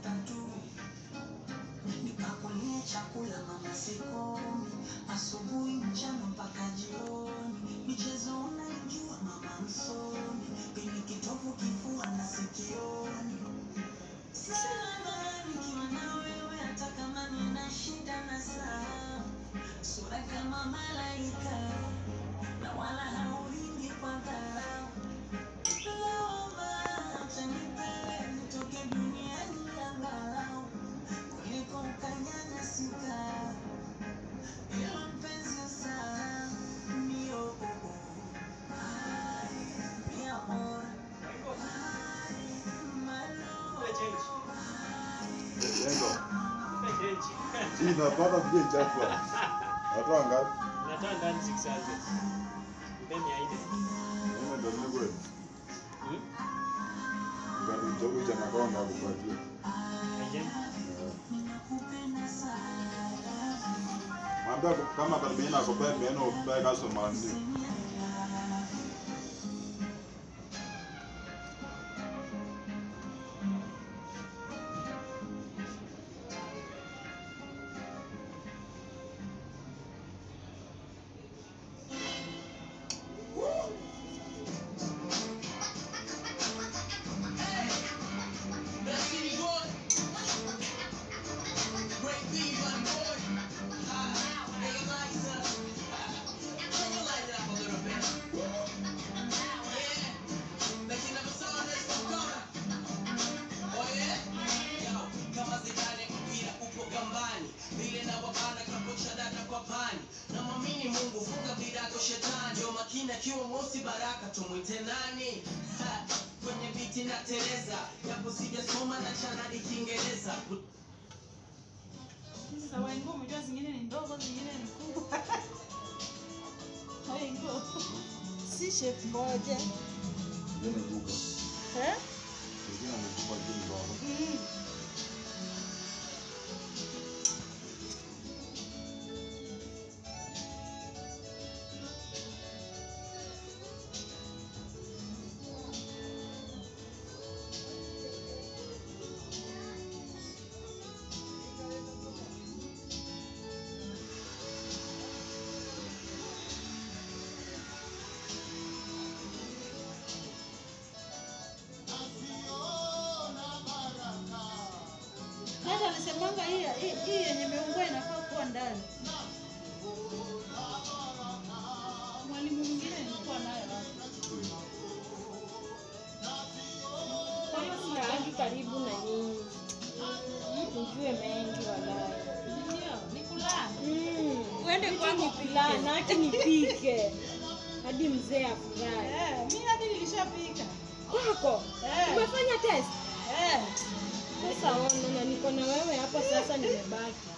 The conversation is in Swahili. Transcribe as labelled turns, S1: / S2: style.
S1: tatu nipakulie chakula mama sikomi asubuhi mchana mpaka jioni michezo unaijua mama msomi pini kitovu kifua na sikioni salama nikiwa na wewe hata kama nina shida na saa sura kama malaika na wala haulingi kwa dharau lawama acha nipele nitoke duniani angalau kuliko ukanyanyasika ila mpenzi usaa mio Ay, mi amor Ay, my love
S2: Yengo. Hii napata vile chafu. Natoa ngapi?
S3: Natoa ndani 600. Mpeni aide.
S2: Mimi ndo niko hivi.
S3: Hmm?
S2: Ngapi mtoto cha nakonda kupatia.
S3: Aje.
S2: Mwambia kama karibia na kopea meno upea kaso mandi.
S4: akiwa mosi baraka tumwite nani Ha, kwenye viti na tereza japo sijasoma na chanadi kiingereza
S5: Hizi za waingo umejua zingine ni ndogo, zingine ni kubwa. Waingo. Si shape moja.
S2: Yeye ni duka.
S5: Eh?
S2: Kingine ni kupa jini baba.
S5: Mm. Hata anasemanga hii hii hii yenye meungua inafaa kuwa ndani. Mwalimu mwingine nilikuwa naye hapa.
S6: Kama sina haki karibu na nyinyi, nijue mengi walai.
S5: Ndio, ni kulala.
S6: Mm.
S5: Uende
S6: Vitu
S5: kwako
S6: ni kulana, hata nipike hadi mzee afurahi.
S5: Eh, mimi hadi nilishapika.
S6: Kwako
S5: Eh.
S6: umefanya test?
S5: Eh.
S6: Sasa ona, na niko na wewe hapa sasa, nimebaki